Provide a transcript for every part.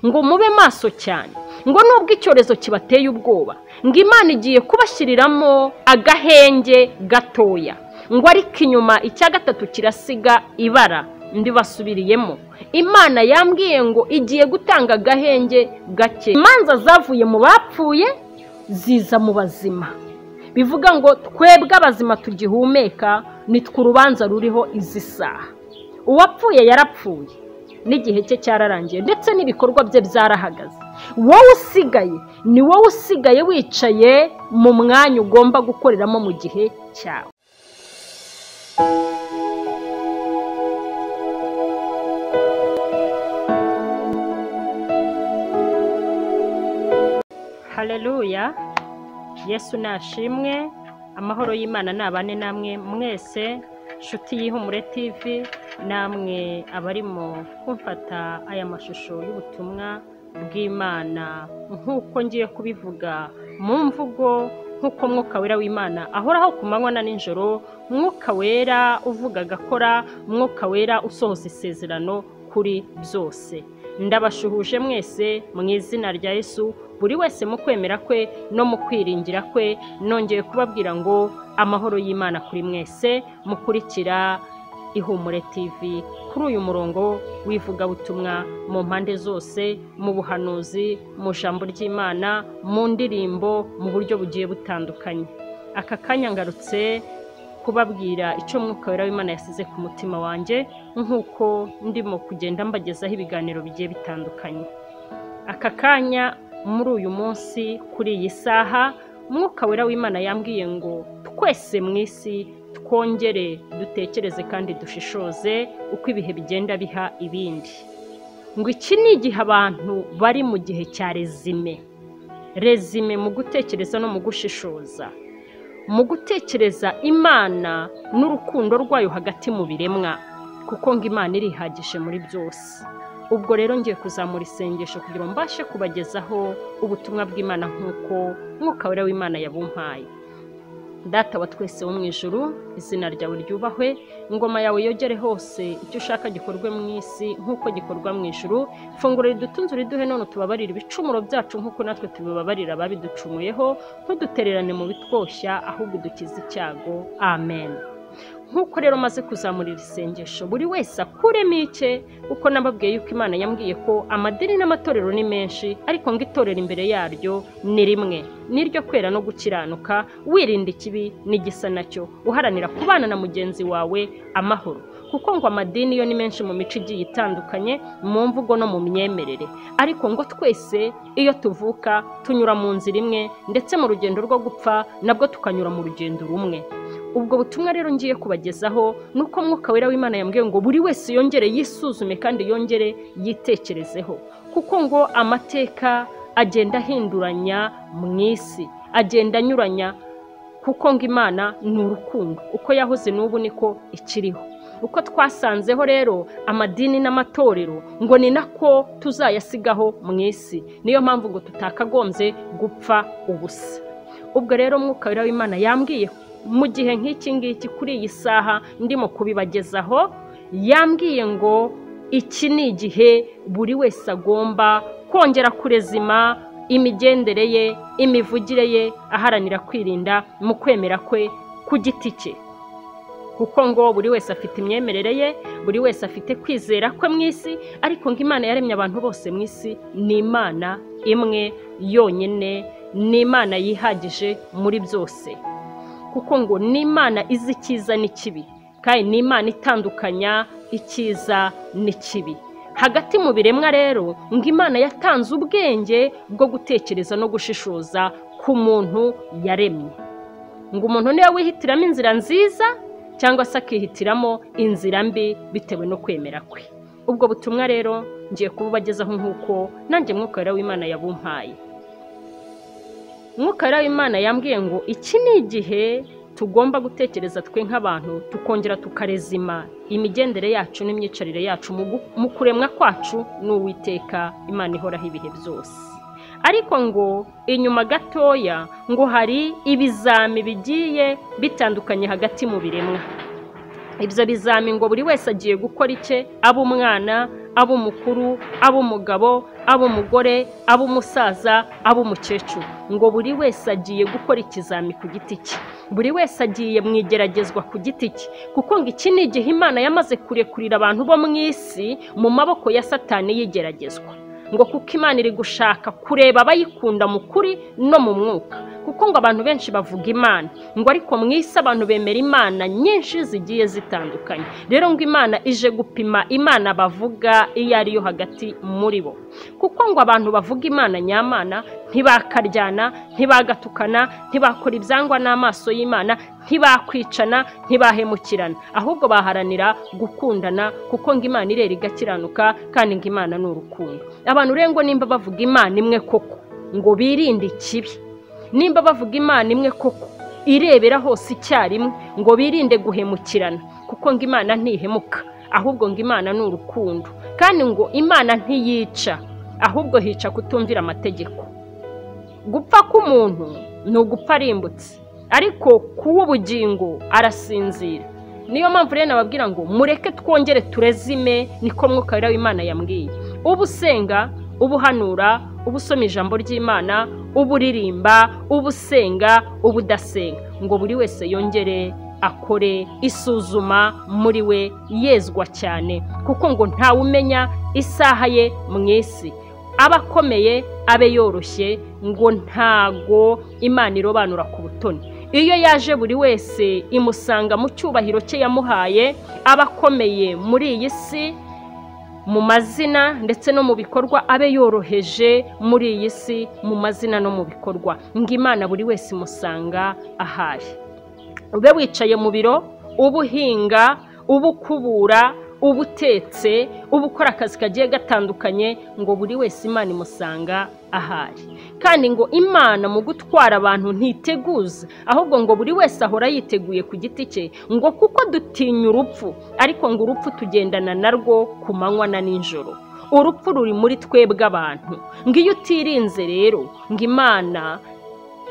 ngo mube maso cyane ngo nubwo icyorezo kibateye ubwoba ngo imana igiye kubashyiriramo agahenge gatoya ngo ariko inyuma icya gatatu kirasiga ibara ndibasubiriyemo imana yambwiye ngo igiye gutanga agahenge gake imanza zavuye mu bapfuye ziza mu bazima bivuga ngo twebwe abazima tugihumeka nitwe urubanza ruriho izi saha uwapfuye yarapfuye n'igihe cye cyararangiye ndetse n'ibikorwa bye byarahagaze wowe usigaye ni wowe usigaye wicaye mu mwanya ugomba gukoreramo mu gihe cyawe hareruya yesu nashimwe amahoro y'imana ni abane namwe mwese inshuti y'ihumure tv namwe abarimo kumfata aya mashusho y'ubutumwa bw'imana nk'uko ngiye kubivuga mu mvugo nk'uko mwuka wera w'imana ahoraho ku manywa na nijoro mwuka wera uvuga agakora mwuka wera usohoza isezerano kuri byose ndabashuhuje mwese mu izina rya yesu buri wese mu kwemera kwe no mu kwiringira kwe nongeye kubabwira ngo amahoro y'imana kuri mwese mukurikira ihumure tv kuri uyu murongo w'ivugabutumwa mu mpande zose mu buhanuzi mu jambo ry'imana mu ndirimbo mu buryo bugiye butandukanye aka kanya ngarutse kubabwira icyo mwuka wera w'imana yasize ku mutima wanjye nk'uko ndimo kugenda mbagezaho ibiganiro bigiye bitandukanye aka kanya muri uyu munsi kuri iyi saha mwuka wera w'imana yambwiye ngo twese mu isi twongere dutekereze kandi dushishoze uko ibihe bigenda biha ibindi ngo iki ni igihe abantu bari mu gihe cya rezime rezime mu gutekereza no mu gushishoza mu gutekereza imana n'urukundo rwayo hagati mu biremwa kuko ngo imana irihagije muri byose ubwo rero ngiye kuzamura isengesho kugira ngo mbashe kubagezaho ubutumwa bw'imana nk'uko mwuka wera w'imana yabumpaye data wa twese wo mu ijuru izina ryawe ryubahwe ingoma yawe yogere hose icyo ushaka gikorwe mu isi nk'uko gikorwa mu ijuru funguro ridutunze uriduhe none tubabarire ibicumuro byacu nk'uko natwe tubibabarira ababiducumuyeho ntudutererane mu bitwoshya ahubwo udukize icyago amen nk'uko rero maze kuzamura iri sengesho buri wese akuremo icye kuko nababwiye yuko imana yambwiye ko amadini n'amatorero ni menshi ariko ngo itorero imbere yaryo ni rimwe n'iryo kwera no gukiranuka wirinda ikibi n'igisa nacyo uharanira kubana na mugenzi wawe amahoro kuko ngo amadini yo ni menshi mu mico igiye itandukanye mu mvugo no mu myemerere ariko ngo twese iyo tuvuka tunyura mu nzira imwe ndetse mu rugendo rwo gupfa nabwo tukanyura mu rugendo rumwe ubwo butumwa rero ngiye kubagezaho ni uko mwuka wera w'imana yambwiye ngo buri wese yongere yisuzume kandi yongere yitekerezeho kuko ngo amateka agenda ahinduranya mu isi agenda anyuranya kuko ngo imana ni urukundo uko yahoze n'ubu niko ikiriho uko twasanzeho rero amadini n'amatorero ngo ni nako tuzayasigaho mu isi niyo mpamvu ngo tutakagombye gupfa ubusa ubwo rero mwuka wera w'imana yambwiye mu gihe nk'iki ngiki kuri iyi saha ndimo kubibagezaho yambwiye ngo iki ni igihe buri wese agomba kongera kurezima imigendere ye imivugire ye aharanira kwirinda mu kwemera kwe ku giti cye kuko ngo buri wese afite imyemerere ye buri wese afite kwizera kwe mu isi ariko ngo imana yaremye abantu bose mu isi ni imana imwe yonyine ni imana yihagije muri byose kuko ngo ni imana izi icyiza n'ikibi kandi ni imana itandukanya icyiza n'ikibi hagati mu biremwa rero ngo imana yatanze ubwenge bwo gutekereza no gushishoza ku muntu yaremye ngo umuntu niwe wihitiramo inzira nziza cyangwa se akihitiramo inzira mbi bitewe no kwemera kwe ubwo butumwa rero ngiye kububagezaho nk'uko nanjye mwuka wera w'imana yabumpaye mwuka wera w'imana yambwiye ngo iki ni igihe tugomba gutekereza twe nk'abantu tukongera tukarezima imigendere yacu n'imyicarire yacu mu kuremwa kwacu n'uwiteka imana ihoraho ibihe byose ariko ngo inyuma gatoya ngo hari ibizami bigiye bitandukanye hagati mu biremwa ibyo bizami ngo buri wese agiye gukora icye aba umwana aba umukuru aba umugabo aba umugore aba umusaza aba umukecuru ngo buri wese agiye gukora ikizami ku giti cye buri wese agiye mu igeragezwa ku giti cye kuko ngo iki ni igihe imana yamaze kurekurira abantu bo mu isi mu maboko ya satani y'igeragezwa ngo kuko imana iri gushaka kureba abayikunda mu kuri no mu mwuka kuko ngo abantu benshi bavuga imana ngo ariko mu isi abantu bemera imana nyinshi zigiye zitandukanye rero ngo imana ije gupima imana bavuga iyo ari yo hagati muri bo kuko ngo abantu bavuga imana nyamana ntibakaryana ntibagatukana ntibakora ibyangwa n'amaso y'imana ntibakwicana ntibahemukirana ahubwo baharanira gukundana kuko ngo imana irera igakiranuka kandi ngo imana ni urukundo abantu urengo nimba bavuga imana imwe koko ngo birinde ikibi nimba bavuga imana imwe koko irebera hose icyarimwe ngo birinde guhemukirana kuko ngo imana ntihemuka ahubwo ngo imana ni urukundo kandi ngo imana ntiyica ahubwo hica kutumvira amategeko gupfa k'umuntu ni ugupfa arimbutse ariko kuw'ubugingo arasinzira niyo mpamvu rero nababwira ngo mureke twongere turezime niko mwuka w'imana yambwiye uba usenga uba uhanura uba usoma ijambo ry'imana uba uririmba uba usenga uba udasenga ngo buri wese yongere akore isuzuma muri we yezwa cyane kuko ngo ntawe umenya isaha ye mu isi aba akomeye abe yoroshye ngo ntago imana irobanura ku butoni iyo yaje buri wese imusanga mu cyubahiro cye yamuhaye aba akomeye muri iyi si mu mazina ndetse no mu bikorwa abe yoroheje muri iyi si mu mazina no mu bikorwa ngo imana buri wese imusanga ahari ube wicaye mu biro uba uhinga uba ukubura uba utetse uba ukora akazi kagiye gatandukanye ngo buri wese imana imusanga ahari kandi ngo imana mu gutwara abantu ntiteguza ahubwo ngo buri wese ahora yiteguye ku giti cye ngo kuko dutinya urupfu ariko ngo urupfu tugendana narwo ku manywa na nijoro urupfu ruri muri twebwe abantu ngo iyo utirinze rero ngo imana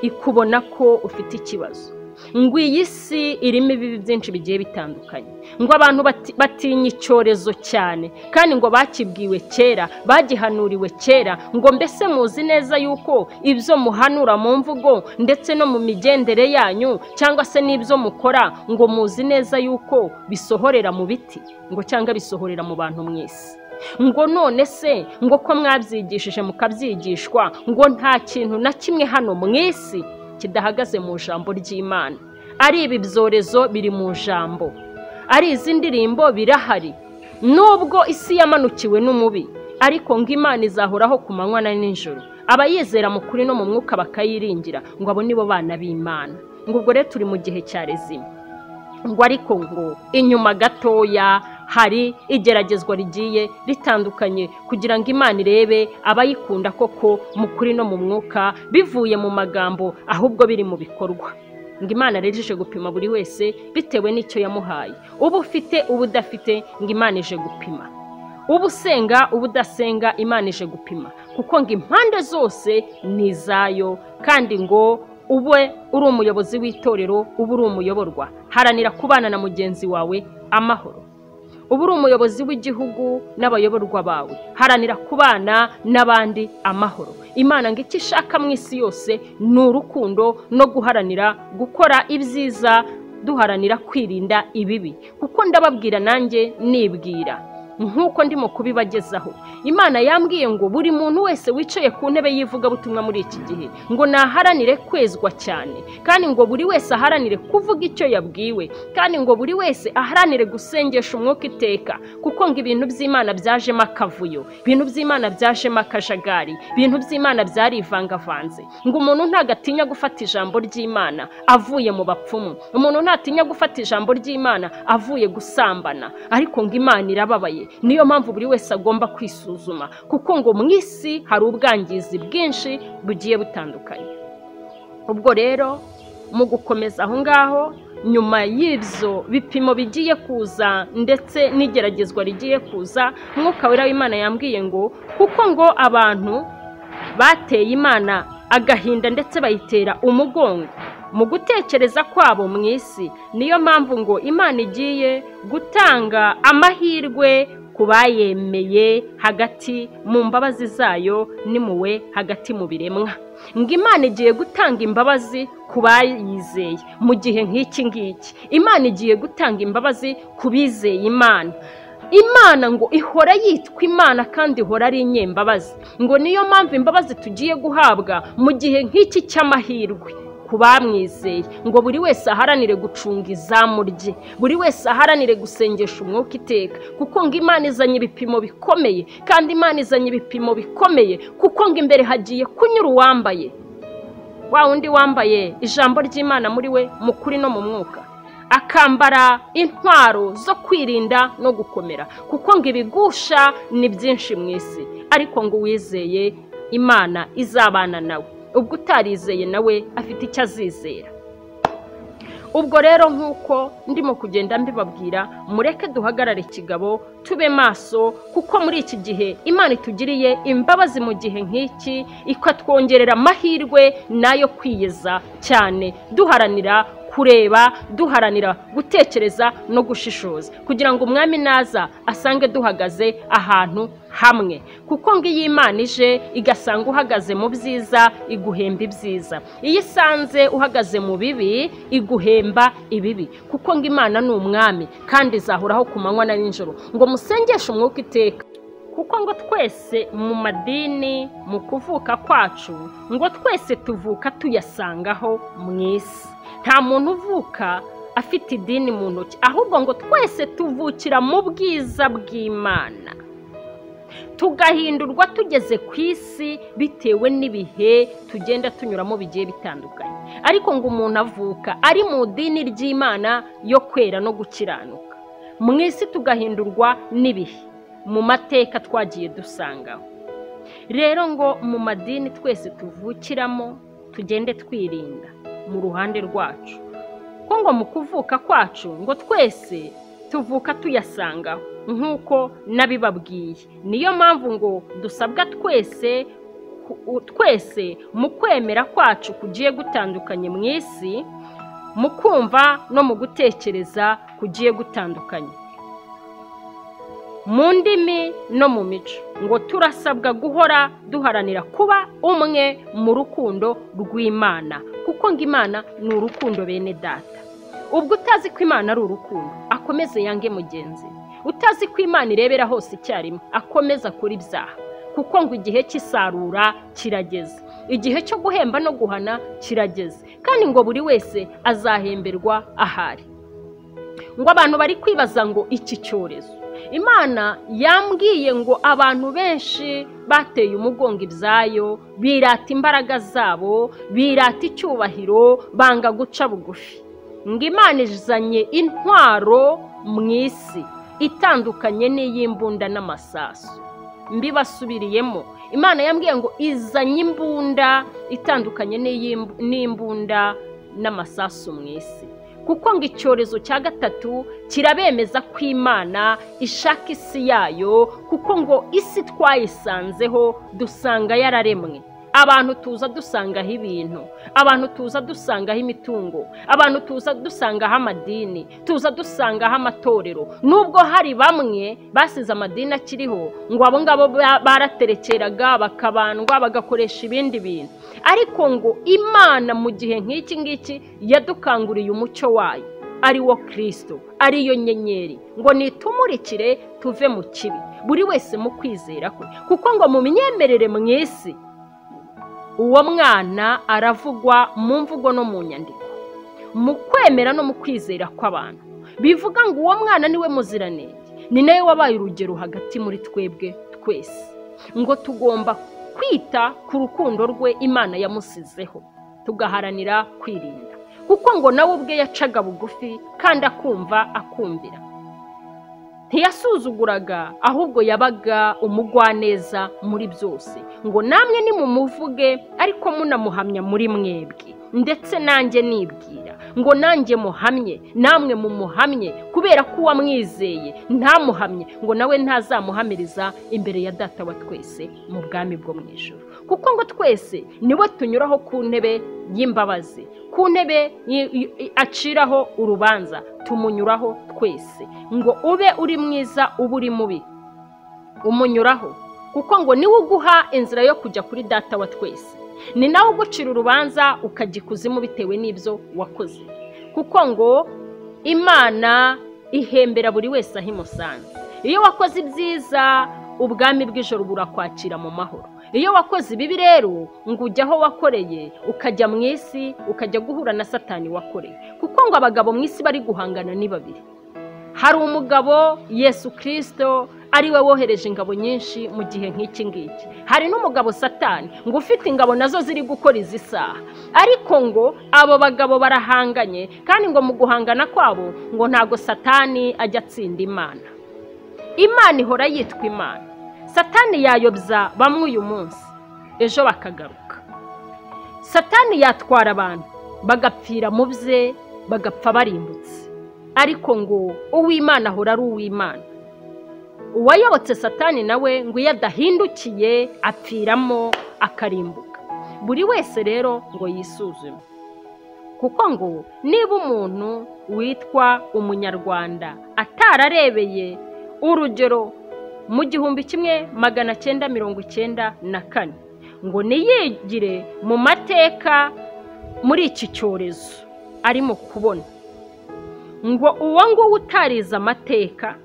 ikubona ko ufite ikibazo ngo iyi si irimo ibibi byinshi bigiye bitandukanye ngo abantu batinya icyorezo cyane kandi ngo bakibwiwe kera bagihanuriwe kera ngo mbese muzi neza yuko ibyo muhanura mu mvugo ndetse no mu migendere yanyu cyangwa se n'ibyo mukora ngo muzi neza yuko bisohorera mu biti ngo cyangwa bisohorera mu bantu mu isi ngo none se ngo ko mwabyigishije mukabyigishwa ngo nta kintu na kimwe hano mu isi kidahagaze mu ijambo ry'imana ari ibi byorezo biri mu ijambo ari izi ndirimbo birahari nubwo isi yamanukiwe n'umubi ariko ngo imana izahoraho ku manywa na nijoro abayizera mu kuri no mu mwuka bakayiringira ngo abo nibo bana b'imana ngo ubwo rero turi mu gihe cya rezima ngo ariko ngo inyuma gatoya hari igeragezwa rigiye ritandukanye kugira ngo imana irebe abayikunda koko mu kuri no mu mwuka bivuye mu magambo ahubwo biri mu bikorwa ngo imana rero ije gupima buri wese bitewe n'icyo yamuhaye uba ufite uba udafite ngo imana ije gupima uba usenga uba udasenga imana ije gupima kuko ngo impande zose ni izayo kandi ngo ube uri umuyobozi w'itorero uba uri umuyoborwa haranira kubana na mugenzi wawe amahoro uba uri umuyobozi w'igihugu n'abayoborwa bawe haranira kubana n'abandi amahoro imana ngo icyo ishaka mu isi yose ni urukundo no guharanira gukora ibyiza duharanira kwirinda ibibi kuko ndababwira nanjye nibwira nk'uko ndimo kubibagezaho imana yambwiye ngo buri muntu wese wicaye ku ntebe y'ivugabutumwa muri iki gihe ngo naharanire kwezwa cyane kandi ngo buri wese aharanire kuvuga icyo yabwiwe kandi ngo buri wese aharanire gusengesha umwuka iteka kuko ngo ibintu by'imana byajemo akavuyo ibintu by'imana byajemo akajagari ibintu by'imana byarivangavanze ngo umuntu ntabwo atinya gufata ijambo ry'imana avuye mu bapfumu umuntu ntatinya gufata ijambo ry'imana avuye gusambana ariko ngo imana irababaye niyo mpamvu buri wese agomba kwisuzuma kuko ngo mu isi hari ubwangizi bwinshi bugiye butandukanye ubwo rero mu gukomeza aho ngaho nyuma y'ibyo bipimo bigiye kuza ndetse n'igeragezwa rigiye kuza mwuka wera w'imana yambwiye ngo kuko ngo abantu bateye imana agahinda ndetse bayitera umugongo mu gutekereza kwabo mu isi niyo mpamvu ngo imana igiye gutanga amahirwe ku bayemeye hagati mu mbabazi zayo n'impuhwe hagati mu biremwa ngo imana igiye gutanga imbabazi ku bayizeye mu gihe nk'iki ngiki imana igiye gutanga imbabazi ku bizeye imana imana ngo ihora yitwa imana kandi ihora ari inyembabazi ngo niyo mpamvu imbabazi tugiye guhabwa mu gihe nk'iki cy'amahirwe ku bamwizeye ngo buri wese aharanire gucunga izamu rye buri wese aharanire gusengesha umwuka iteka kuko ngo imana izanye ibipimo bikomeye kandi imana izanye ibipimo bikomeye kuko ngo imbere hagiye kunyura uwambaye wa wundi wambaye ijambo ry'imana muri we mu kuri no mu mwuka akambara intwaro zo kwirinda no gukomera kuko ngo ibigusha ni byinshi mu isi ariko ngo uwizeye imana izabana nawe ubwo utarizeye nawe afite icyo azizera ubwo rero nk'uko ndimo kugenda mbibabwira mureke duhagarare kigabo tube maso kuko muri iki gihe imana itugiriye imbabazi mu gihe nk'iki ikatwongerera amahirwe nayo kwiyeza cyane duharanira kureba duharanira gutekereza no gushishoza kugira ngo umwami naza asange duhagaze ahantu hamwe kuko ngo iyo imana ije igasanga uhagaze mu byiza iguhemba ibyiza iyo isanze uhagaze mu bibi iguhemba ibibi kuko ngo imana ni umwami kandi izahoraho ku manywa na nijoro ngo musengeshe umwuka iteka kuko ngo twese mu madini mu kuvuka kwacu ngo twese tuvuka tuyasangaho mu isi nta muntu uvuka afite idini mu ntoki ahubwo ngo twese tuvukira mu bwiza bw'imana tugahindurwa tugeze ku isi bitewe n'ibihe tugenda tunyuramo bigiye bitandukanye ariko ngo umuntu avuka ari mu idini ry'imana yo kwera no gukiranuka mu isi tugahindurwa n'ibihe mu mateka twagiye dusangaho rero ngo mu madini twese tuvukiramo tugende twirinda mu ruhande rwacu ko ngo mu kuvuka kwacu ngo twese tuvuka tuyasangaho nk'uko nabibabwiye niyo mpamvu ngo dusabwa twese twese mu kwemera kwacu kugiye gutandukanye mu isi mu kumva no mu gutekereza kugiye gutandukanye mu ndimi no mu mico ngo turasabwa guhora duharanira kuba umwe mu rukundo rw'imana kuko ngo imana ni urukundo bene data ubwo utazi ko imana ari urukundo akomeze yange mugenzi utazi ko imana irebera hose icyarimwe akomeze akora ibyaha kuko ngo igihe cy'isarura kirageze igihe cyo guhemba no guhana kirageze kandi ngo buri wese azahemberwa ahari ngo abantu bari kwibaza ngo iki cyorezo imana yambwiye ngo abantu benshi bateye umugongo ibyayo birata imbaraga zabo birata icyubahiro banga guca bugufi ngo imana izanye intwaro mu isi itandukanye n'iy'imbunda n'amasasu mbibasubiriyemo imana yambwiye ngo izanye imbunda itandukanye n'imbunda n'amasasu mu isi kuko ngo icyorezo cya gatatu kirabemeza ko imana ishaka isi yayo kuko ngo isi twayisanzeho dusanga yararemwe abantu tuza dusangaho ibintu abantu tuza dusangaho imitungo abantu tuza dusangaho amadini tuza dusangaho amatorero nubwo hari bamwe basize amadini akiriho ngo abo ngabo baraterekeraga bakabandwa bagakoresha ibindi bintu ariko ngo imana mu gihe nk'iki ngiki yadukanguriye umucyo wayo ari wo kirisito ariyo nyenyeri ngo nitumurikire tuve mu kibi buri wese mu kwizera kwe kuko ngo mu myemerere mu isi uwo mwana aravugwa mu mvugo no mu nyandiko mu kwemera no mu kwizera kw'abantu bivuga ngo uwo mwana niwe muziranenge ni nawe wabaye urugero hagati muri twebwe twese ngo tugomba kwita ku rukundo rwe imana yamusizeho tugaharanira kwirinda kuko ngo nawe ubwe yacaga bugufi kandi akumva akumvira ntiyasuzuguraga ahubwo yabaga umugwaneza muri byose ngo namwe nimumuvuge ariko munamuhamya muri mwebwe ndetse nanjye nibwira ngo nanjye muhamye namwe mumuhamye kubera ko uwamwizeye ntamuhamye ngo nawe ntazamuhamiriza imbere ya data wa twese mu bwami bwo mu ijoro kuko ngo twese nibo tunyuraho ku ntebe y'imbabazi ku ntebe aciraho urubanza tumunyuraho twese ngo ube uri mwiza ube uri mubi umunyuraho kuko ngo niwe uguha inzira yo kujya kuri data wa twese ni nawe ugucira urubanza ukajya ikuzimu bitewe n'ibyo wakoze kuko ngo imana ihembera buri wese aho imusanze iyo wakoze ibyiza ubwami bw'ijoro burakwakira mu mahoro iyo wakoze ibibi rero ngo ujye aho wakoreye ukajya mu isi ukajya guhura na satani wakoreye kuko ngo abagabo mu isi bari guhangana ni babiri hari umugabo yesu kirisito ari we wohereje ingabo nyinshi mu gihe nk'iki ngiki hari n'umugabo satani ngo ufite ingabo nazo ziri gukora izi saha ariko ngo abo bagabo barahanganye kandi ngo mu guhangana kwabo ngo ntago satani ajya atsinda imana imana ihora yitwa imana satani yayobya bamwe uyu munsi ejo bakagaruka satani yatwara abantu bagapfira mu bye bagapfa barimbutse ariko ngo uw'imana ahora ari uw'imana uwayobotse satani nawe ngo iyo adahindukiye apfiramo akarimbuka buri wese rero ngo yisuzume kuko ngo niba umuntu witwa umunyarwanda atararebeye urugero mu gihumbi kimwe magana cyenda mirongo icyenda na kane ngo niyigire mu mateka muri iki cyorezo arimo kubona ngo uwo nguwo utarize amateka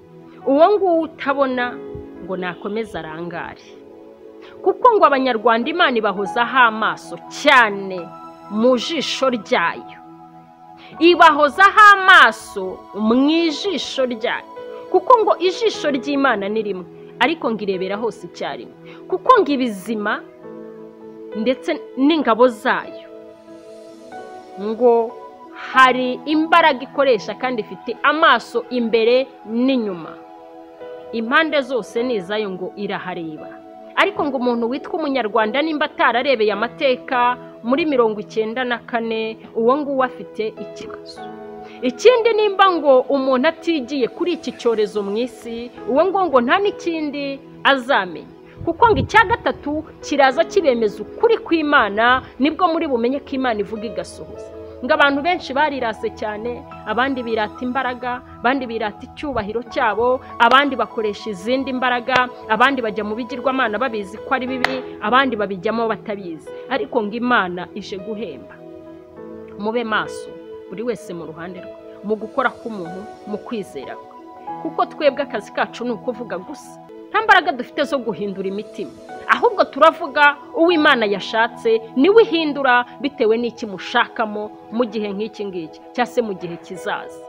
uwo nguwo utabona ngo nakomeze arangare kuko ngo abanyarwanda imana ibahozaho amaso cyane mu jisho ryayo ibahozaho amaso mu ijisho ryayo kuko ngo ijisho ry'imana ni rimwe ariko ngo irebera hose icyarimwe kuko ngo ibizima ndetse n'ingabo zayo ngo hari imbaraga ikoresha kandi ifite amaso imbere n'inyuma impande zose ni izayo ngo irahareba ariko ngo umuntu witwa umunyarwanda nimba atararebeye amateka muri mirongo icyenda na kane uwo nguwo afite ikibazo ikindi nimba ngo umuntu atigiye kuri iki cyorezo mu isi uwo ngo nta n'ikindi azamenya kuko ngo icya gatatu kiraza kibemeza ukuri kw'imana nibwo muri bumenye ko imana ivuga igasohoza ngo abantu benshi barirase cyane abandi birata imbaraga abandi birata icyubahiro cyabo abandi bakoresha izindi mbaraga abandi bajya mu bigirwamana babizi ko ari bibi abandi babijyamo batabizi ariko ngo imana ije guhemba mube maso buri wese mu ruhande rwe mu gukora k'umuntu mu kwizera kwe kuko twebwe akazi kacu ni ukuvuga gusa nta mbaraga dufite zo guhindura imitima ahubwo turavuga uw'imana yashatse niwe ihindura bitewe n'iki mushakamo mu gihe nk'iki ngiki cyangwa se mu gihe kizaza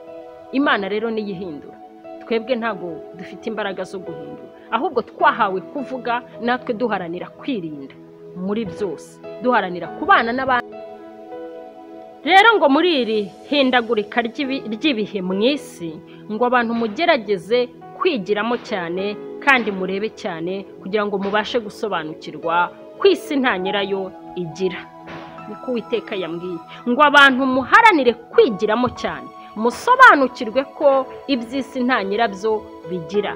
imana rero niyo ihindura twebwe ntabwo dufite imbaraga zo guhindura ahubwo twahawe kuvuga natwe duharanira kwirinda muri byose duharanira kubana n'abandi rero ngo muri iri hindagurika ry'ibihe mu isi ngo abantu mugerageze kwigiramo cyane kandi murebe cyane kugira ngo mubashe gusobanukirwa ku isi nta nyirayo igira niko uwiteka yambwiye ngo abantu muharanire kwigiramo cyane musobanukirwe ko iby'isi nta nyirabyo bigira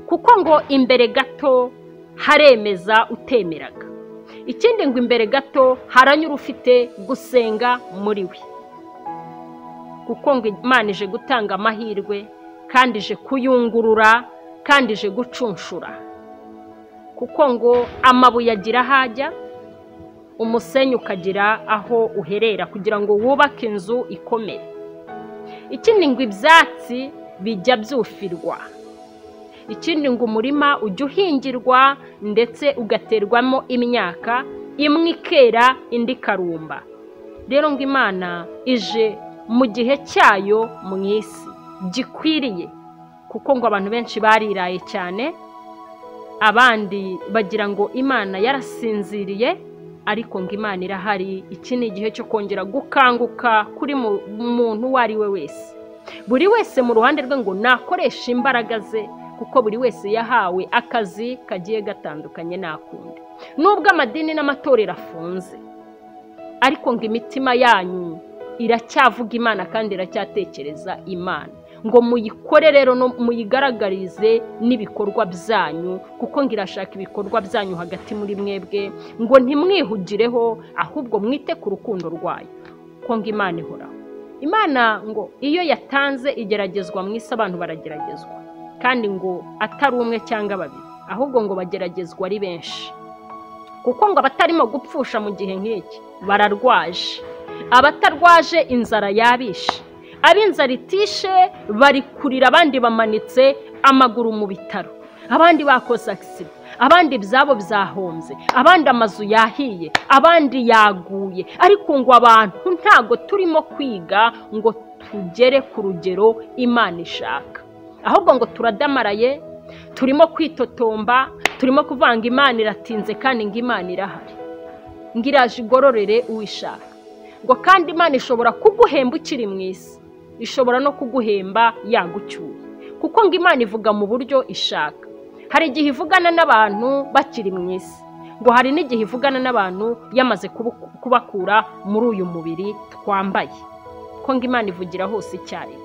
kuko ngo imbere gato haremeza utemeraga ikindi ngo imbere gato haranyura ufite gusenga muri we kuko ngo imana ije gutanga amahirwe kandi ije kuyungurura kandi ije gucunshura kuko ngo amabuye agira aho ajya umusenyi ukagira aho uherera kugira ngo wubake inzu ikomere ikindi ngo ibyatsi bijya byufirwa ikindi ngo umurima ujya uhingirwa ndetse ugaterwamo imyaka imwe ikera indi ikarumba rero ngo imana ije mu gihe cyayo mu isi gikwiriye kuko ngo abantu benshi bariraye cyane abandi bagira ngo imana yarasinziriye ariko ngo imana irahari iki ni igihe cyo kongera gukanguka kuri muntu uwo ari we wese buri wese mu ruhande rwe ngo nakoreshe imbaraga ze kuko buri wese yahawe akazi kagiye gatandukanye n'akundi nubwo amadini n'amatorero afunze ariko ngo imitima yanyu iracyavuga imana kandi iracyatekereza imana ngo muyikore rero no muyigaragarize n'ibikorwa byanyu kuko ngo irashaka ibikorwa byanyu hagati muri mwebwe ngo ntimwihugireho ahubwo mwite ku rukundo rwayo kuko ngo imana ihoraho imana ngo iyo yatanze igeragezwa mu isi abantu barageragezwa kandi ngo atari umwe cyangwa babiri ahubwo ngo bageragezwa ari benshi kuko ngo abatarimo gupfusha mu gihe nk'iki bararwaje abatarwaje inzara yabishe ab'inzara itishe bari kurira abandi bamanitse amaguru mu bitaro abandi bakoze agisida abandi ibyabo byahombye abandi amazu yahiye abandi yaguye ariko ngo abantu ntago turimo kwiga ngo tugere ku rugero imana ishaka ahubwo ngo turadamaraye turimo kwitotomba turimo kuvanga imana iratinze kandi ngo imana irahari ngo iraje igororere uwishaka ngo kandi imana ishobora kuguhemba ukiri mu isi ishobora no kuguhemba yagucyuye kuko ngo imana ivuga mu buryo ishaka hari igihe ivugana n'abantu bakiri mu isi ngo hari n'igihe ivugana n'abantu yamaze kubakura muri uyu mubiri twambaye ko ngo imana ivugira hose icyarimwe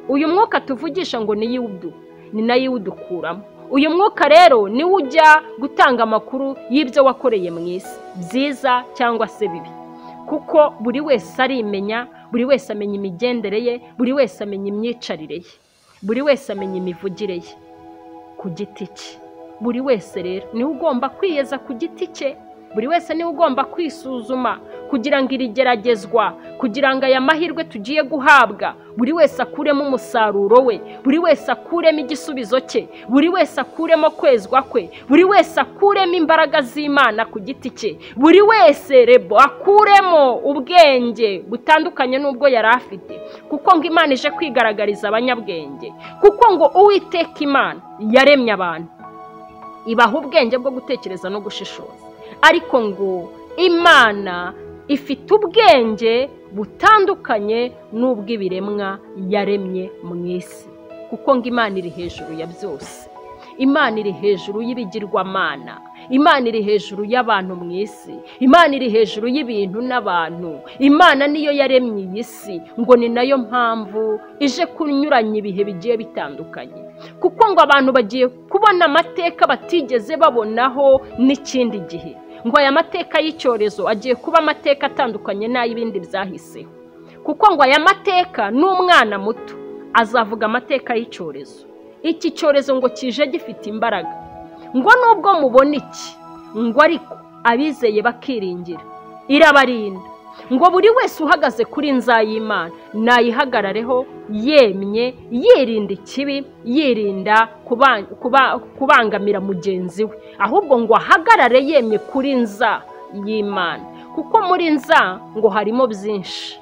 uyu mwuka tuvugisha ngo ni yudu ni nayo iwudukuramo uyu mwuka rero niwo ujya gutanga amakuru y'ibyo wakoreye mu isi byiza cyangwa se bibi kuko buri wese arimenya buri wese amenya imigendere ye buri wese amenya imyicarire ye buri wese amenya imivugire ye ku giti cye buri wese rero niwe ugomba kwiyeza ku giti cye buri wese niwe ugomba kwisuzuma kugira ngo irigeragezwa kugira ngo aya mahirwe tugiye guhabwa buri wese akuremo umusaruro we buri wese akuremo igisubizo cye buri wese akuremo kwezwa kwe buri wese akuremo imbaraga z'imana ku giti cye buri wese rebo akuremo ubwenge butandukanye n'ubwo yari afite kuko ngo imana ije kwigaragariza abanyabwenge kuko ngo uwiteka imana yaremye abantu ibaha ubwenge bwo gutekereza no gushishoza ariko ngo imana ifite ubwenge butandukanye n'ubw'ibiremwa yaremye mu isi kuko ngo imana iri hejuru ya byose imana iri hejuru y'ibigirwamana imana iri hejuru y'abantu mu isi imana iri hejuru y'ibintu n'abantu imana niyo yaremye iyi si ngo ni nayo mpamvu ije kunyuranya ibihe bigiye bitandukanye kuko ngo abantu bagiye kubona amateka batigeze babonaho n'ikindi gihe ngo aya mateka y'icyorezo agiye kuba amateka atandukanye n'ay'ibindi byahiseho kuko ngo aya mateka n'umwana muto azavuga amateka y'icyorezo iki cyorezo ngo kije gifite imbaraga ngo nubwo mubona iki ngo ariko abizeye bakiringira irabarinda ngo buri wese uhagaze kuri y'imana nayihagarareho yemye yirinda ikibi yirinda kubangamira mugenzi we ahubwo ngo ahagarare yemye kuri nza y'imana kuko muri nza ngo harimo byinshi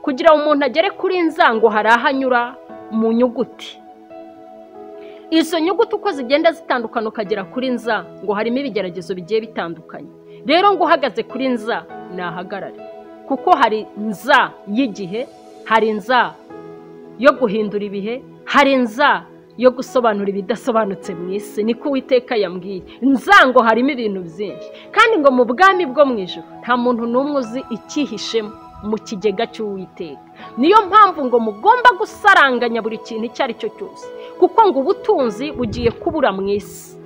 kugira ngo umuntu agere kuri nza ngo hari aho anyura mu nyuguti izo nyuguti uko zigenda zitandukana ukagera kuri nza ngo harimo ibigeragezo bigiye bitandukanye rero ngo uhagaze kuri nza nahagarare kuko hari nza y'igihe hari nza yo guhindura ibihe hari nza yo gusobanura ibidasobanutse mu isi niko uwiteka yambwiye nzango harimo ibintu byinshi kandi ngo mu bwami bwo mu ijoro nta muntu n'umwe uzi icyihishemo mu kigega cy'uwiteka niyo mpamvu ngo mugomba gusaranganya buri kintu icyo ari cyo cyose kuko ngo ubutunzi bugiye kubura mu isi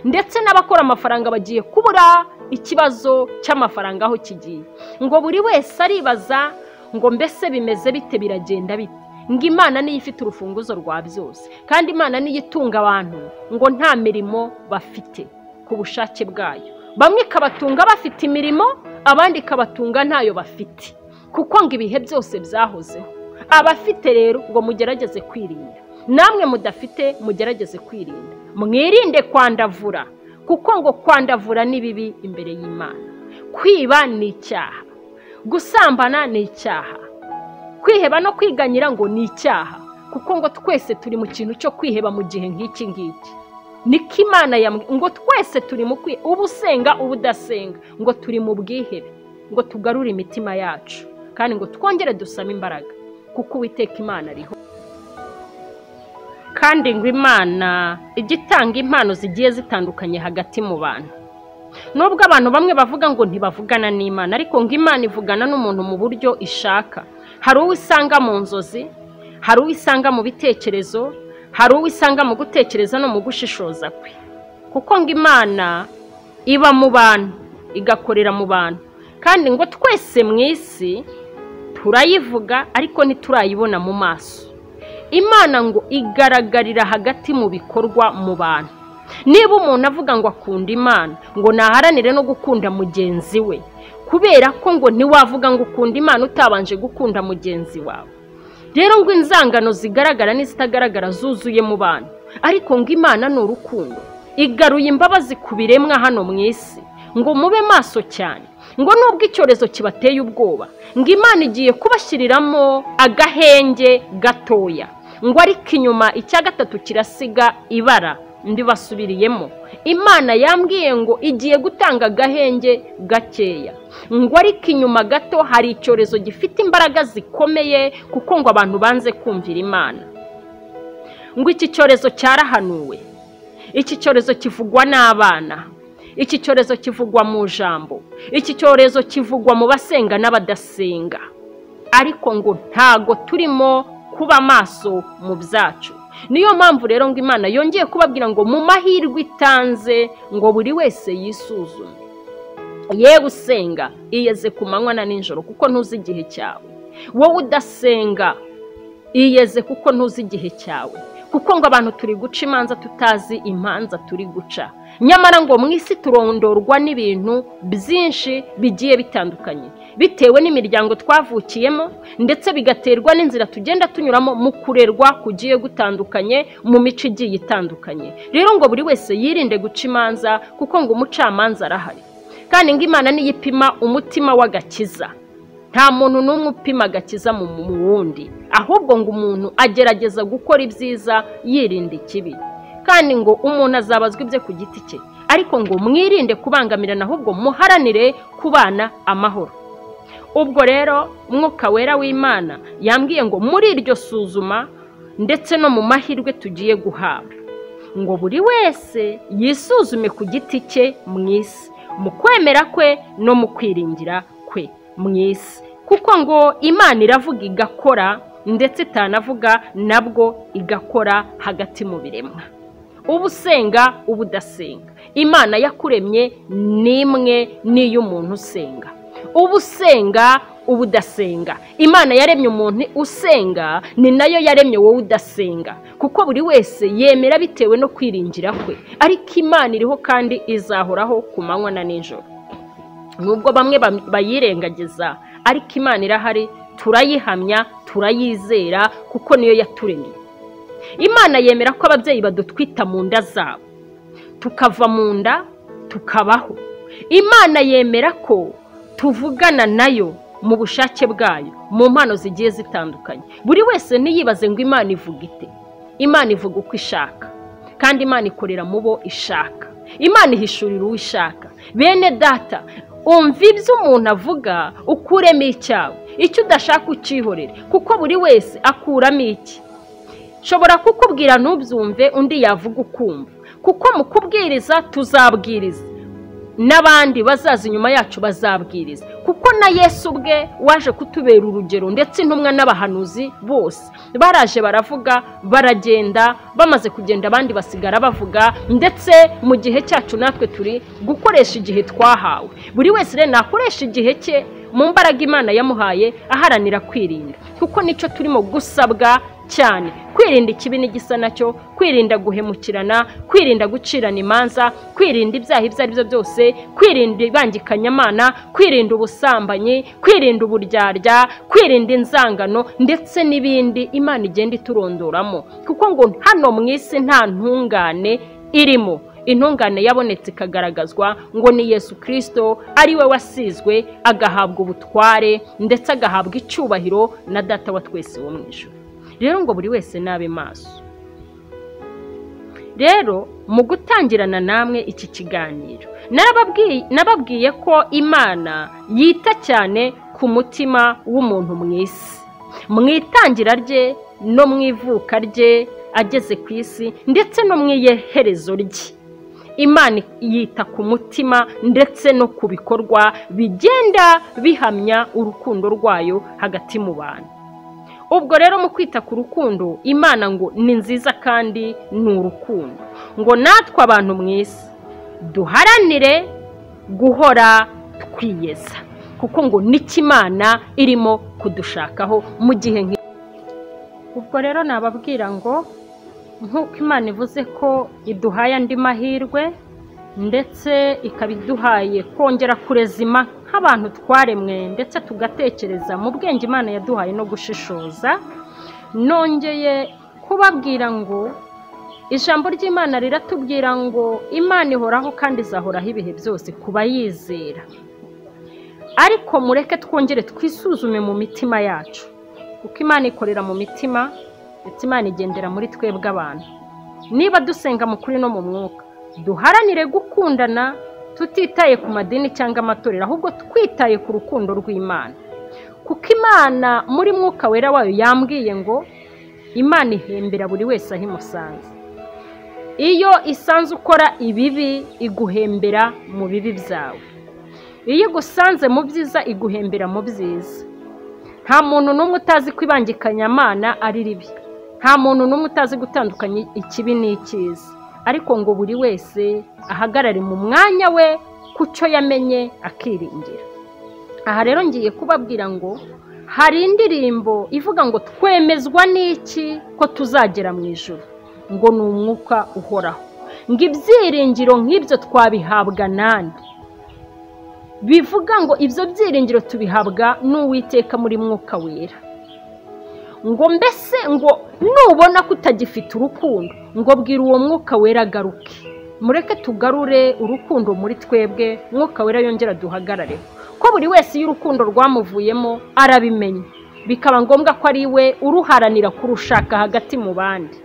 ndetse n'abakora amafaranga bagiye kubura ikibazo cy'amafaranga aho kigiye ngo buri wese aribaza ngo mbese bimeze bite biragenda bite ngo imana niyo ifite urufunguzo rwa byose kandi imana niyo itunga abantu ngo nta mirimo bafite ku bushake bwayo bamwe ikabatunga bafite imirimo abandi ikabatunga ntayo bafite kuko ngo ibihe byose byahozeho abafite rero ngo mugerageze kwirinda namwe mudafite mugerageze kwirinda mwirinde kwandavura kuko ngo kwandavura ni bibi imbere y'imana kwiba ni icyaha gusambana ni icyaha kwiheba no kwiganyira ngo ni icyaha kuko ngo twese turi mu kintu cyo kwiheba mu gihe nk'iki ngiki niko imana ngo twese turi mu kwiheba uba usenga uba udasenga ngo turi mu bwihebe ngo tugarure imitima yacu kandi ngo twongere dusame imbaraga kuko uwiteka imana ariho kandi ngo imana ijya itanga impano zigiye zitandukanye hagati mu bantu nubwo abantu bamwe bavuga ngo ntibavugana n'imana ariko ngo imana ivugana n'umuntu mu buryo ishaka hari uwo isanga mu nzozi hari uwo isanga mu bitekerezo hari uwo isanga mu gutekereza no mu gushishoza kwe kuko ngo imana iba mu bantu igakorera mu bantu kandi ngo twese mu isi turayivuga ariko ntiturayibona mu maso imana ngo igaragarira hagati mu bikorwa mu bantu niba umuntu avuga ngo akunda imana ngo naharanire no gukunda mugenzi we kubera ko ngo ntiwavuga ngo ukunda imana utabanje gukunda mugenzi wawe rero ngo inzangano zigaragara n'izitagaragara zuzuye mu bantu ariko ngo imana ni urukundo igaruye imbabazi ku biremwa hano mu isi ngo mube maso cyane ngo nubwo icyorezo kibateye ubwoba ngo imana igiye kubashyiriramo agahenge gatoya ngo ariko inyuma icya gatatu kirasiga ibara ndibasubiriyemo imana yambwiye ngo igiye gutanga agahenge gakeya ngo ariko inyuma gato hari icyorezo gifite imbaraga zikomeye kuko ngo abantu banze kumvira imana ngo iki cyorezo cyarahanuwe iki cyorezo kivugwa n'abana iki cyorezo kivugwa mu jambo iki cyorezo kivugwa mu basenga n'abadasenga ariko ngo ntago turimo kuba maso mu byacu niyo mpamvu rero ngo imana yongeye kubabwira ngo mu mahirwe itanze ngo buri wese yisuzume ye gusenga iyeze ku manywa na nijoro kuko ntuzi igihe cyawe wowe udasenga iyeze kuko ntuzi igihe cyawe kuko ngo abantu turi guca imanza tutazi imanza turi guca nyamara ngo mu isi turondorwa n'ibintu byinshi bigiye bitandukanye bitewe n'imiryango twavukiyemo ndetse bigaterwa n'inzira tugenda tunyuramo mu kurerwa kugiye gutandukanye mu mico igiye itandukanye rero ngo buri wese yirinde guca imanza kuko ngo umucamanza arahari kandi ngo imana niyo ipima umutima w'agakiza nta muntu n'umwe upima agakiza mu wundi ahubwo ngo umuntu agerageza gukora ibyiza yirinda ikibi kandi ngo umuntu azabazwa ibye ku giti cye ariko ngo mwirinde kubangamirana ahubwo muharanire kubana amahoro ubwo rero mwuka wera w'imana yambwiye ngo muri iryo suzuma ndetse no mu mahirwe tugiye guhabwa ngo buri wese yisuzume ku giti cye mu isi mu kwemera kwe no mu kwiringira kwe mu isi kuko ngo imana iravuga igakora ndetse itanavuga nabwo igakora hagati mu biremwa uba usenga uba udasenga imana yakuremye ni imwe n'iy'umuntu usenga uba usenga uba udasenga imana yaremye umuntu usenga ni nayo yaremye wowe udasenga kuko buri wese yemera bitewe no kwiringira kwe ariko imana iriho kandi izahoraho ku manywa na nijoro nubwo bamwe bayirengagiza ariko imana irahari turayihamya turayizera kuko niyo yaturemye imana yemera ko ababyeyi badutwita mu nda zabo tukava mu nda tukabaho imana yemera ko tuvugana nayo mu bushake bwayo mu mpano zigiye zitandukanye buri wese ntiyibaze ngo imana ivuga ite imana ivuga uko ishaka kandi imana ikorera mu bo ishaka imana ihishurira uwo ishaka bene data umva ibyo umuntu avuga ukuremo icyawe icyo udashaka ukihorere kuko buri wese akuramo iki nshobora kukubwira ntubyumve undi yavuga ukumva kuko mu kubwiriza tuzabwiriza n'abandi bazaza inyuma yacu bazabwiriza kuko na yesu ubwe waje kutubera urugero ndetse intumwa n'abahanuzi bose baraje baravuga baragenda bamaze kugenda abandi basigara bavuga ndetse mu gihe cyacu natwe turi gukoresha igihe twahawe buri wese rero nakoresha igihe cye mu mbaraga imana yamuhaye aharanira kwirinda kuko nicyo turimo gusabwa cyane kwirinda ikibi n'igisa nacyo kwirinda guhemukirana kwirinda gucirana imanza kwirinda ibyaha ibyo ari byo byose kwirinda ibangikanyamana kwirinda ubusambanyi kwirinda uburyarya kwirinda inzangano ndetse n'ibindi imana igenda iturondoramo kuko ngo hano mu isi nta ntungane irimo intungane yabonetse ikagaragazwa ngo ni yesu kirisito ari we wasizwe agahabwa ubutware ndetse agahabwa icyubahiro na data wa twese wo mu ijoro rero ngo buri wese nabe maso rero mu gutangirana namwe iki kiganiro nababwiye ko imana yita cyane ku mutima w'umuntu mu isi mu itangira rye no mu ivuka rye ageze ku isi ndetse no mu iherezo rye imana yita ku mutima ndetse no ku bikorwa bigenda bihamya urukundo rwayo hagati mu bantu ubwo rero mu kwita ku rukundo imana ngo ni nziza kandi ni urukundo ngo natwe abantu mwiza duharanire guhora twiyeza kuko ngo n'ikimana irimo kudushakaho mu gihe nk'iyo ubwo rero nababwira ngo nk'uko imana ivuze ko iduhaye andi mahirwe ndetse ikaba iduhaye kongera kurezima nk'abantu twaremwe ndetse tugatekereza mu bwenge imana yaduhaye no gushishoza nongeye kubabwira ngo ijambo ry'imana riratubwira ngo imana ihoraho kandi izahoraho ibihe byose ku bayizera ariko mureke twongere twisuzume mu mitima yacu kuko imana ikorera mu mitima ndetse imana igendera muri twebwe abantu niba dusenga mu kuri no mu mwuka duharanire gukundana tutitaye ku madini cyangwa amatorero ahubwo twitaye ku rukundo rw'imana kuko imana muri mwuka wera wayo yambwiye ngo imana ihembera buri wese aho imusanze iyo isanze ukora ibibi iguhembera mu bibi byawe iyo igusanze mu byiza iguhembera mu byiza nta muntu n'umwe utazi ko ibangikanyamana ari ribi nta muntu n'umwe utazi gutandukanya ikibi n'icyiza ariko ngo buri wese ahagarare mu mwanya we ku cyo yamenye akiringira aha rero ngiye kubabwira ngo hari indirimbo ivuga ngo twemezwa n'iki ko tuzagera mu ijoro ngo ni umwuka uhoraho ngo ibyiringiro nk'ibyo twabihabwa nande bivuga ngo ibyo byiringiro tubihabwa n'uwiteka muri mwuka wera ngo mbese ngo nubona ko utagifite urukundo ngo bwira uwo mwuka wera agaruke mureke tugarure urukundo muri twebwe mwuka wera yongera duhagarare ko buri wese iyo urukundo rwamuvuyemo arabimenya bikaba ngombwa ko ari we uruharanira kurushaka hagati mu bandi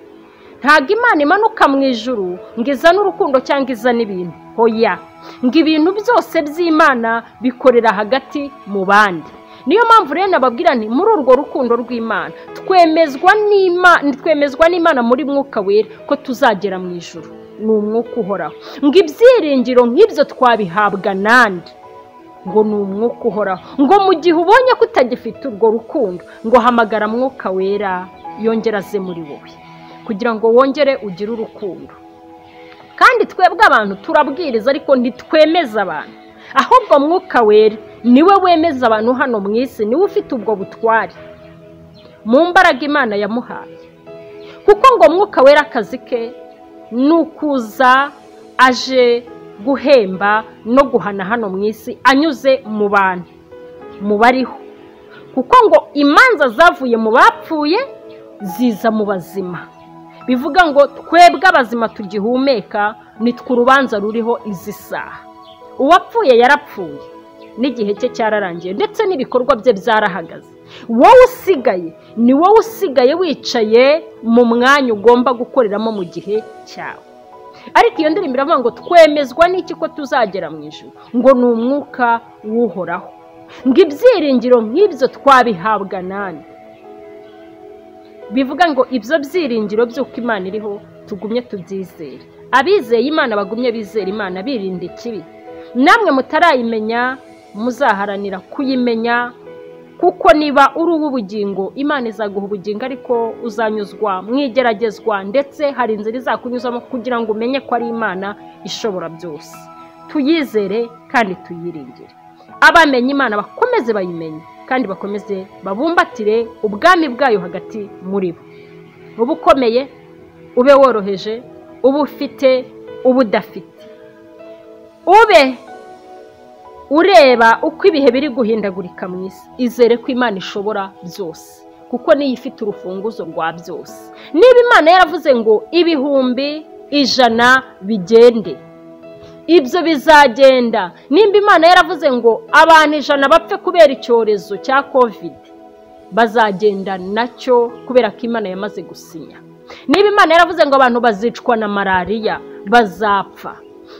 ntabwo imana imanuka mu ijuru ngo izane urukundo cyangwa izane ibintu hoya ngo ibintu byose by'imana bikorera hagati mu bandi niyo mpamvu rero nababwira nti muri urwo rukundo rw'imana twemezwa n'imana twemezwa n'imana muri mwuka wera ko tuzagera mu ijoro ni umwuka uhoraho ngo ibyiringiro nk'ibyo twabihabwa nande ngo ni umwuka uhoraho ngo mu gihe ubonye ko utagifite urwo rukundo ngo hamagara mwuka wera yongera aze muri wowe kugira ngo wongere ugire urukundo kandi twebwe abantu turabwiriza ariko ntitwemeza abantu ahubwo mwuka wera niwe wemeza abantu hano mu isi niwe ufite ubwo butware mu mbaraga imana yamuhaye kuko ngo mwuka wera akazi ke ni ukuza aje guhemba no guhana hano mu isi anyuze mu bantu mu bariho kuko ngo imanza zavuye mu bapfuye ziza mu bazima bivuga ngo twebwe abazima tugihumeka nitwe urubanza ruriho izi saha uwapfuye yarapfuye n'igihe cye cyararangiye ndetse n'ibikorwa bye byarahagaze wowe usigaye ni wowe usigaye wicaye mu mwanya ugomba gukoreramo mu gihe cyawe ariko iyo ndirimbo iravuga ngo twemezwa n'iki ko tuzagera mu ijoro ngo ni umwuka w'uhoraho ngo ibyiringiro nk'ibyo twabihabwa nani bivuga ngo ibyo byiringiro by'uko imana iriho tugumye tubyizere abizeye imana bagumye bizera imana birinda ikibi namwe mutarayimenya muzaharanira kuyimenya kuko niba uri uw'ubugingo imana izaguha ubugingo ariko uzanyuzwa mu igeragezwa ndetse hari inzira izakunyuzamo kugira ngo umenye ko ari imana ishobora byose tuyizere kandi tuyiringire abamenye imana bakomeze bayimenye kandi bakomeze babumbatire ubwami bwayo hagati muri bo uba ukomeye ube woroheje uba ufite uba udafite ube ureba uko ibihe biri guhindagurika mu isi izere ko imana ishobora byose kuko niyo ifite urufunguzo rwa byose niba imana yaravuze ngo ibihumbi ijana bigende ibyo bizagenda nimba imana yaravuze ngo abantu ijana bapfe kubera icyorezo cya kovide bazagenda nacyo kubera ko imana yamaze gusinya niba imana yaravuze ngo abantu bazicwa na malariya bazapfa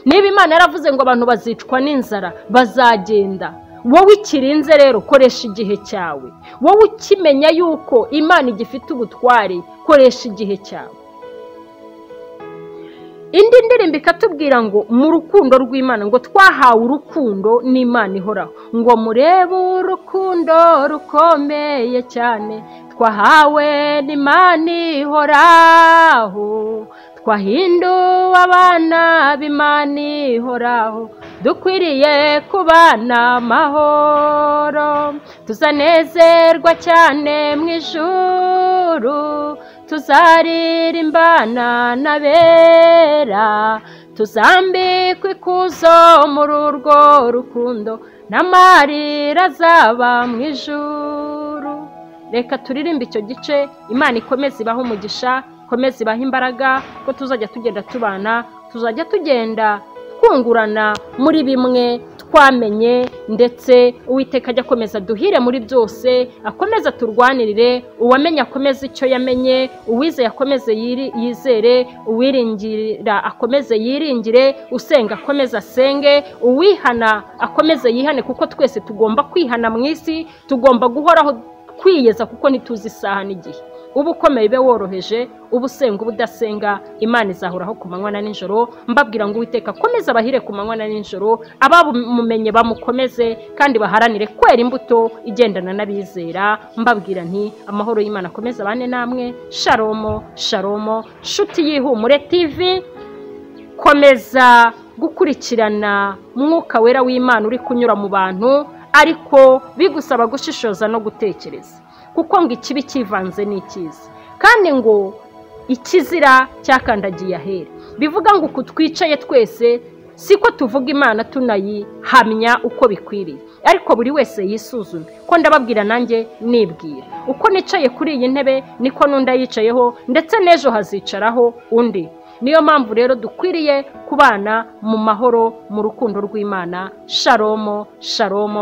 niba imana yaravuze ngo abantu bazicwa n'inzara bazagenda wowe ikirinze rero koresha igihe cyawe wowe ukimenya yuko imana igifite ubutware koresha igihe cyawe indi ndirimbo ikatubwira ngo mu rukundo rw'imana ngo twahawe urukundo n'imana ihoraho ngo murebe urukundo rukomeye cyane twahawe n'imana ihoraho twahinduwe abana b'imana ihoraho dukwiriye kubana amahoro tuzanezerwa cyane mu ijuru tuzaririmbana n'abera tuzambikwe ikuzo muri urwo rukundo n'amarira azaba mu ijuru reka turirimbe icyo gice imana ikomeze ibaho umugisha ikomeze ibaho imbaraga ko tuzajya tugenda tubana tuzajya tugenda twungurana muri bimwe twamenye ndetse uwiteka ajya akomeza duhire muri byose akomeza turwanirire uwamenye akomeze icyo yamenye uwizeye akomeze yizere uwiringira akomeze yiringire usenga akomeze asenge uwihana akomeze yihane kuko twese tugomba kwihana mu isi tugomba guhoraho kwiyeza kuko ntituzi isaha n'igihe uba ukomeye ube woroheje uba usenga uba udasenga imana izahoraho ku manywa na nijoro mbabwira ngo uwiteka akomeze abahire ku manywa na nijoro abamumenye bamukomeze kandi baharanire kwera imbuto igendana n'abizera mbabwira nti amahoro y'imana akomeze abane namwe sharomo sharomo nshuti y'ihumure tivi komeza gukurikirana mwuka wera w'imana uri kunyura mu bantu ariko bigusaba gushishoza no gutekereza kuko ngo ikibi cyivanze n'icyiza kandi ngo ikizira cyakandagiye ahera bivuga ngo uku twicaye twese siko tuvuga imana tunayihamya uko bikwiriye ariko buri wese yisuzume ko ndababwira nanjye nibwira uko nicaye kuri iyi ntebe niko n'undi ayicayeho ndetse n'ejo hazicaraho undi niyo mpamvu rero dukwiriye kubana mu mahoro mu rukundo rw'imana sharomo sharomo